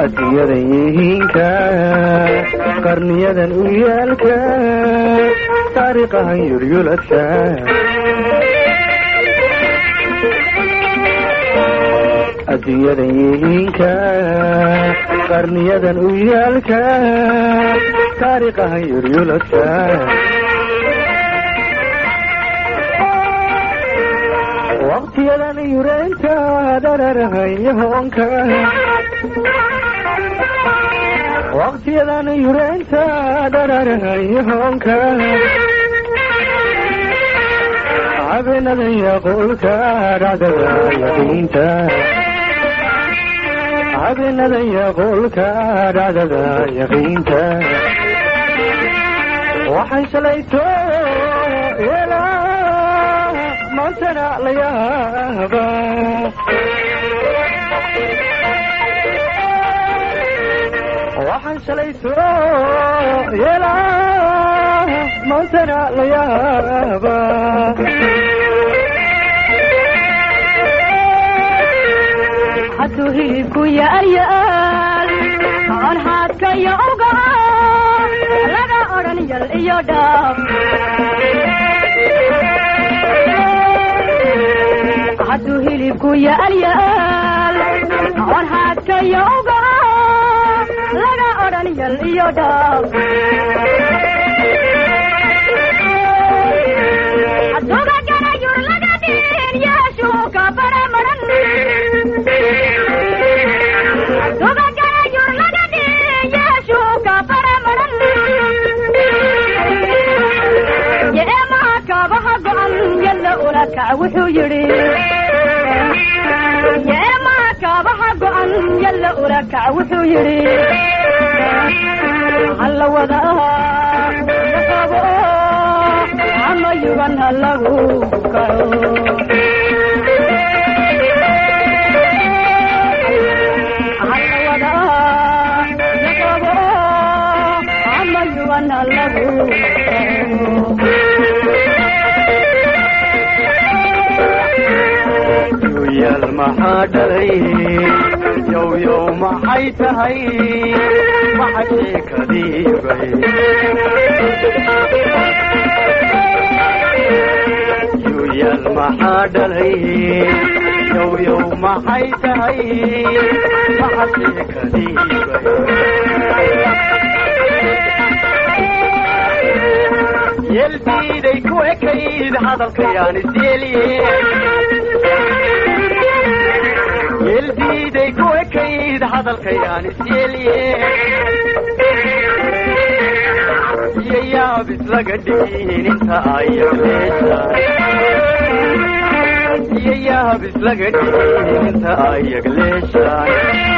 adduunyadan yihiinka qarniyadan u yaalka taariikhahan yuryuladka adduunyadan yihiinka qarniyadan u yaalka taariikhahan yuryuladka waqtiyadan yureynta dhararhayahoonka waqtiyadan yureynta dhararhayahoonka habeenadan yaqulka dhacdada yaqiinta habeenadan yaqulka dhacdada yaqiinta waxaan shalayto yeelaa maantana la yaaba waxaan shalayto yeelaa maantana la yaaba hadduu hilibku yaaryaal on haadka iyo ugaca laga odhan yal iyo dhaaf hadduu hilibku yaaryaal on haadka iyo ugaca laga odhan yal iyo dhaaf hadduuba ganayur laga dhiin yeeshuuka bare maran hadduuba ganayur laga dhiin yeeshuuka bare maran yeemaha kaabaha go'an yalla ula kac wuxuu yidhi yeemaha kaabaha go'an yalla ula kac wuxuu yidhi halla wadaa laqabo ama yugan ha lagu kaco halla wadaa laqabo ama yugan ha lagu duyaal maxaa dhalay yow yow maxay tahay waxa sheekadiibay duyaal maxaa dhalay yow yow maxay tahay waxa sheekadiibay yeldiiday ku ekayd hadalkayaan isyeeliye yeldiiday ku ekayd hadalkayaan isyeeliye iyo yaab islaga dhigin inta ay yagleeshaan iyo yaab islaga dhigin inta ay yagleeshaan